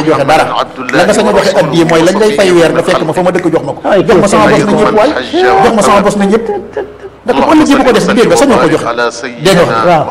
cee joxe dara la nga sañ a joxe addiye mooy lañ lay fay weer nga fekk ma fa ma dëkk jox ma ko Ay, jox ma sama bos na kii ñëpp waay jox ma sama bos na ñëpp ndax ko ëllëg bu ko def dégg nga sañoo ko joxe dégg nga waaw.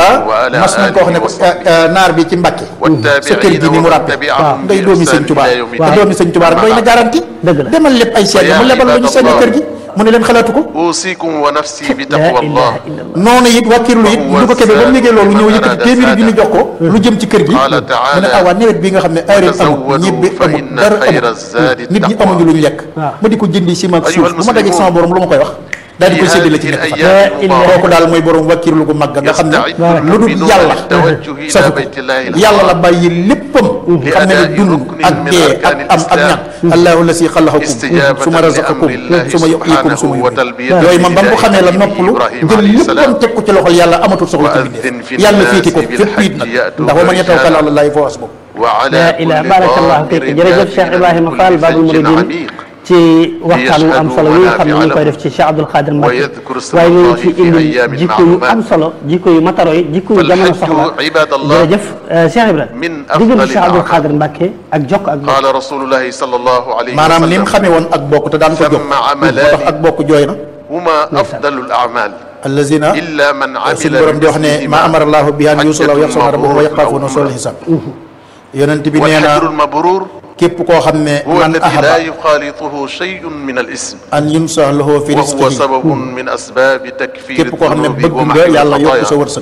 ah mas nañ ko wax ne ko ah, ah, naar bi ci Mbàkke sa kër gi ni mu ràppe ngay doomi sëñ Tuubaa te doomi sëñ Tuubaa rek doy na garanti Dëgg la. demal lépp ay seet mu lebal la ñu seen kër gi mu ne leen xalaatu ko أوصيكم ونفسي la بتقوى الله ilaha illallah noonu it wàkkirlu it lu ko kebe ba mu yëgee loolu ñëw yëkkati téeméeri junni jox ko lu jëm ci kër gi Qaala mu taala, ne ah waa nawet bi nga xam ne aareel amul tazawwadu ñibbi fa amul inna dara xayra amul zaadi nit ñi taqwa. amuñu luñ lekk waaw. ma di ko jëndi ciment ak Ayyuhal suuf bu ma dajeeg sama borom lu ma koy wax daal di koy séddale ci في nekk fa هذه الأيام لا kooku daal mooy borom wàkkirlu gu mag nga xam ne يستعد lu dul المؤمنون yàlla للتوجه إلى safu ko بيت الله yàlla la الحرام bàyyi léppam xam ne ne لأداء dund ركن ak من dee ak أركان am ak الإسلام. ñàkk allahu la si xalaxakum استجابة suma razaqakum لأمر الله suma yuhyikum سبحانه suma yumiitum وتلبية yooyu man ba mu ko xamee la لدعاء noppalu إبراهيم jël عليه léppam السلام teg ko ci loxol yàlla amatul soxla ci وأذن bindee في yàlla الناس féeti ko fépp it nag بالحج يأتوك ndax wa man yatawakkal رجالا ala llahi fa hasbuh وعلى la ilaha كل barakallahu ضامر fiik jërëjëf Cheikh يأتي Ibrahima من Fall كل Babul فج Mouridine عميق ci waxtaan wu am solo yi nga xam ne ñu ngi koy def ci Cheikh Abdoul Khadir Mbacke ويذكر اسم waaye ñu الله ngi ci في indi أيام jikko yu معلومات. am solo jikko yu mataro yi jikko yu jamono فالحج soxla عباد الله jërëjëf euh, Cheikh Ibrahima من diggante أفضل Cheikh Abdoul الأعمال. Khadir Mbacke ak jokk ak bokk قال رسول الله صلى الله عليه maanaam ni mu وسلم xamee woon ak bokk te daan ko jóg ثم moo tax عملان ak bokk jooy na هما أفضل الأعمال allazina إلا من عمل suñu borom di wax ne ma amara allahu bi an yusula wa yaxsawna rabbahu wa yaqaafuna suul xisaab yonent bi nee na والحجر المبرور képp koo xam ne هو man الذي لا ahaba يخالطه شيء من الاسم an yunsa lahu fi وهو rizqihi سبب من أسباب تكفير képp koo xam ne الذنوب bëgg nga ومحو yàlla yokk sa الخطايا wërsëg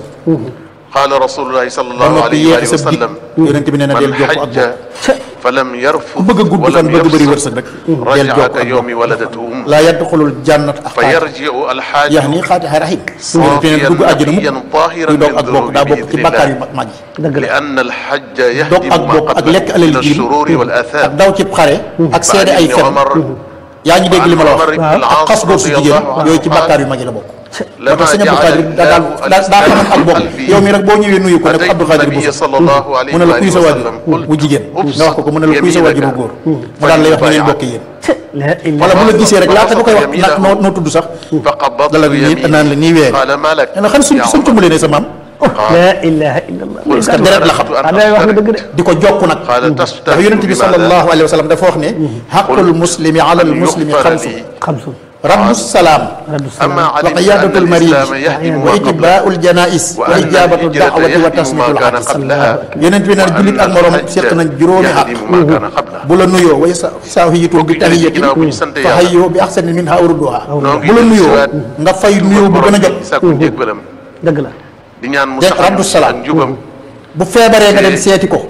قال رسول الله صلى ba الله noppi عليه وآله yéex sa dig وسلم yonent bi nee na del من jokk ak حج bokk فلم ku يرفض bëgg a gudd fan ولم bëgg bëri يفسق wërsëg rek del رجع jokk ak كيوم bokk ولدته أمه laa yadxulul jannat ak xaaj فيرجع الحاج yax ni xaatixa rahim yonent bi nee na dugg àjjana صافيا mukk طاهرا kuy dog من ak bokk daa bokk ci ذنوبه bàkkaar بإذن yu الله mag yi dëgg la لأن الحج dog يهدم ak ما bokk ak قبله lekk alal من jirim الشرور ak والآثام daw ci xare ak seede ay ابن fen عمر yaa ngi dégg li ma la wax عمر بن ak العاص xas góor su رضي jigéen الله عنه yooyu ci قال bàkkaar yu mag yi la bokk moo لما tax sëñ Abdou جعل Khadir daa daan الله daa daa xamoon ak bokk قلبي yow mi rek boo ñëwee nuyu ko ne ko أتيت Abdou Khadir النبي bu صلى الله عليه mu ne la kuy sa وآله waajur وسلم bu jigéen nga wax ko ko mu ne la kuy sa waajur bu góor mu daan lay wax ne ngeen bokk yéen la wala ilaha bu la gisee rek laata nga koy wax يمينه. nag noo noo tudd sax فقبضت dala nii يميني naan la nii weer قال ما لك ne la xan suñ يا suñ عمر؟ tumbalee ne sa maam la ilaha illallah parce que deret la xam ah day wax nga dëgg de di ko jokk nag قال ndax تستهزئ yonent bi بماذا؟ sallallahu alayhi wa sallam dafa wax ne xaqul muslimi ala al muslimi يغفر xamsu لي xamsu raddu salaam raddu أما salaam علمت وقيادة أن المريض الإسلام يهدم ما قبله وإتباء الجنائز وأن وإجابة الهجرة الدعوة يهدم وتصميت ما كان الحديث قبلها yonent bi naan jullit ak morom الحج seq nañ juróomi at يهدم ما كان قبله bu la nuyoo way sa saahiyitum bi tahiyatin ginnaaw bu ñu sant fa yàlla. hayyoo bi ahsani minha aw rudduha noo ngi bu la dellu nuyoo siwaat nga fay nuyoo bu gën a jot sàkku njéggalam dëgg la di ñaan mu Dégg saxal raddu salaam. ak njubam bu feebaree nga dem seeti ko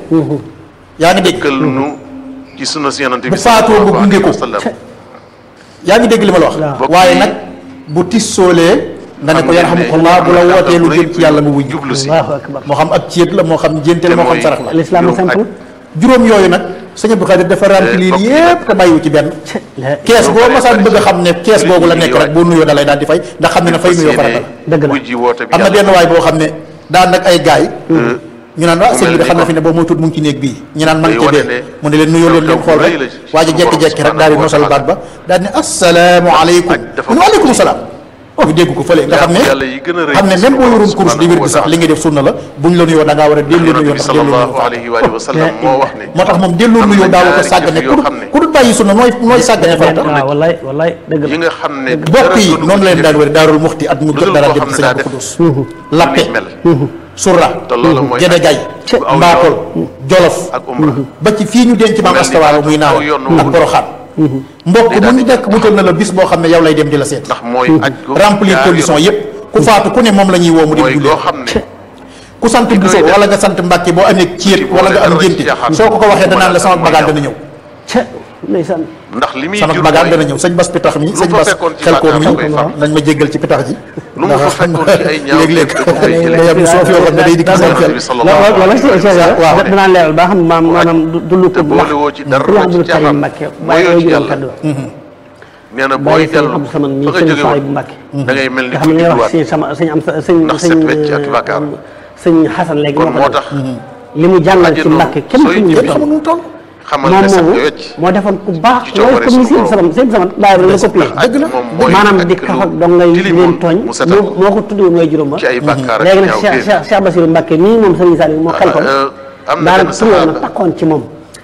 yaa ngi dégg kël nu ci sunu si yonante bu bi faatoo nga gunge ko wa sallam yaa ngi dégg li ma la wax Bokk waaye yi- nag bu tissoolee nga ne ko xam ngeen ne yarhamukallah bu la am na wootee lu kàddu jëm ci yàlla nga wuñ jublu si allahu akbar moo xam ak céet la moo xam njénte la te moo xam mooy sarax la l'islam juróom simple ak- juróom yooyu nag sëñ Abdou Khadir dafa remplir bokk yi yépp te bàyyiwu ci benn la kees boo bari masaan bari bëgg a xam ne kees ci googu la li nekk ñuy rek boo nuyoo da lay daal di fay ndax xam ne ne fay nuyoo farata la dëgg la. wujji woote bi am na yàlla. benn waay boo xam ne daan nag ay gaay ñu naan waa mu sëñ bi mel de ni xam na ko- fi ne boo moo tuut mu ngi ci néeg bii ñu naan man day ca wane bee ne mu ne leen nuyoo leen leen xew-xew xool bu rek rëy la ci waa ji suñu jekki-jekki rek borom daal di subhanahu nosal wa baat ba daal di ne assalaamu aleykum aj dafa mu ne waaleykum salaam ñu dégg ko fële nga xam ne yàlla yi gën a rëy xam ne ci même boo suñu yorum borom course di wér di sax subhanahu li ngay def sunna la buñ la nuyoo da ngaa war a delloo yonante nuyoo bi ndax delloo sallallahu nuyoo alayhi wa alihi wa sallam moo wax ne moo tax moom delloo am na nuyoo daaw ko ñaari sàggane jëf ku yoo dul xam ne ku dul bàyyi sunna nooy nooy sàggane farata waaw wallaay wallaay dëgg yi la nga xam ne bokk yi dara noonu la leen gënu daan ko wër daarul muxti at mu lu jot dul dara koo dem xam ci ne sëñ daa Abdou def Koudous lappe ni mel surra te loolu mooy gede gay bu aw mbaakol yoon jolof ak umra ba ci fii ñu denc maam mel ni astawaalo muy naaw aw yoon ak woowu. boroxaan mbokk Day mu daal ñu di nekk wutal na la bis boo xam ne yow lay dem di la seet ndax mooy aj gu remplir jaar condition yoon. yépp ku faatu ku ne moom la ñuy woo mu dem mooy jullee goo xam ne ku sant koy Bousso def. wala nga sant Mbàkke boo amee céet ci wala nga am boole dara ngénte ci caaxaan. soo ko ko waxee danaan la sama mooy bagaan yow. dana ñëw ca ndeysaan ndax li muy sama jur bagaan mooy dana ñëw sëñ bas pitax mi sëñ fa bas fekkoon ci xel ko mi bàkkaar koy far. nañ ma jéggal ci pitax ji lu mu fa fekkoon ci ay ñaaw léeg-léeg da ko fay jëlee. day am soof yoo xam ne day dikk seen xel Yonent bi sallallahu loolu loolu alayhi wa si sallam waaw danaa leeral ba xam maam maanaam du du lu ko te boole woo ci dara Sëriñ Abdul ci Karim caaxaan. Mbàkke Mooyoo waaye ci juróom yàlla. kaddu nee na booy bàyyi sëñ dellu Abdou Samad mi fa nga sëñ jóge Soay bu woon Mbàkke da ngay mel ni nga ku xam ne ñuy wax judduwaat si sama sëñ am sëñ Ndax sëñ set wecc ak bàkkaar. sëñ Xasan léegi kon moo moo ko tax li mu jàngal ci ajjana Mbàkke kenn sooy xamul jëf lu xamul nu mu toll xamal moom ne set moomu wecc moo defoon ku baax ci loolu coobare comme ni suñu sëñ sama sëñ sama daa la copié aj moom mooy maanaam aj di lu kaf ak dongay di tilimoon leen tooñ mu setal moo ko moo ko tuddee mooy juróom ba ci ay bàkkaar ak léegi nag ñaaw Cheikh téef. Cheikh Cheikh Bassirou Mbacke nii moom Serigne Saliou moo xel ko Euh, am na daanaka benn turóon na saxaaba takkoon ci moom